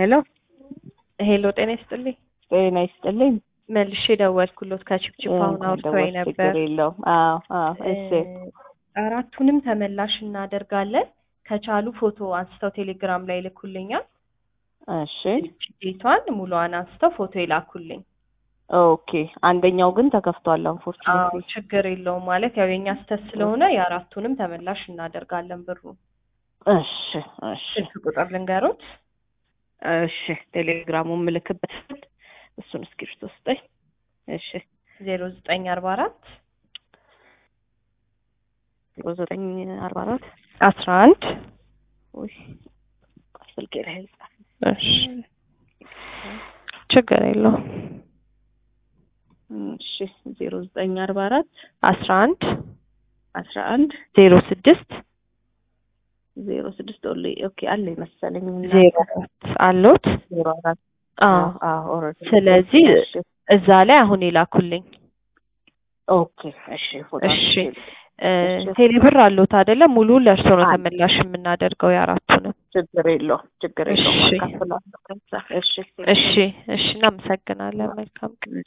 ሄሎ ሄሎ ጤና ይስጥልኝ። ጤና ይስጥልኝ። መልሼ ደወልኩሎት ከችፕችፕ አሁን አውርቶኝ ነበር። ችግር የለውም። አዎ አዎ። እሺ አራቱንም ተመላሽ እናደርጋለን። ከቻሉ ፎቶ አንስተው ቴሌግራም ላይ ይልኩልኛል። እሺ ዴቷን ሙሉዋን አንስተው ፎቶ ይላኩልኝ። ኦኬ። አንደኛው ግን ተከፍቷል። አዎ አንፎርቹኔትሊ ችግር የለውም ማለት ያው የኛ ስተት ስለሆነ የአራቱንም ተመላሽ እናደርጋለን ብሩ። እሺ እሺ ስልክ ቁጥር ልንገሮት። እሺ ቴሌግራሙን ምልክበት እሱን እስክሪብቶ ስጠኝ። እሺ ዜሮ ዘጠኝ አርባ አራት ዜሮ ዘጠኝ አርባ አራት አስራ አንድ ውይ ስልኬ ላይ ልጻፍ። እሺ ችግር የለውም እሺ ዜሮ ዘጠኝ አርባ አራት አስራ አንድ አስራ አንድ ዜሮ ስድስት ዜሮ ስድስት ኦሌ ኦኬ አለ መሰለኝ ዜሮ አራት አሎት። ዜሮ አራት አዎ አዎ ኦልሬዲ ስለዚህ እሺ እዛ ላይ አሁን ይላኩልኝ። ኦኬ እሺ ፎቶ እሺ እ እሺ። ቴሌብር አሎት አይደለ? ሙሉ ለእርሶ ነው አለ። ተመላሽ የምናደርገው የአራቱንም። ችግር የለውም ችግር የለውም እሺ። አካፍላለሁ ከዛ እሺ እሺ እሺ፣ እናመሰግናለን። መልካም ቀን።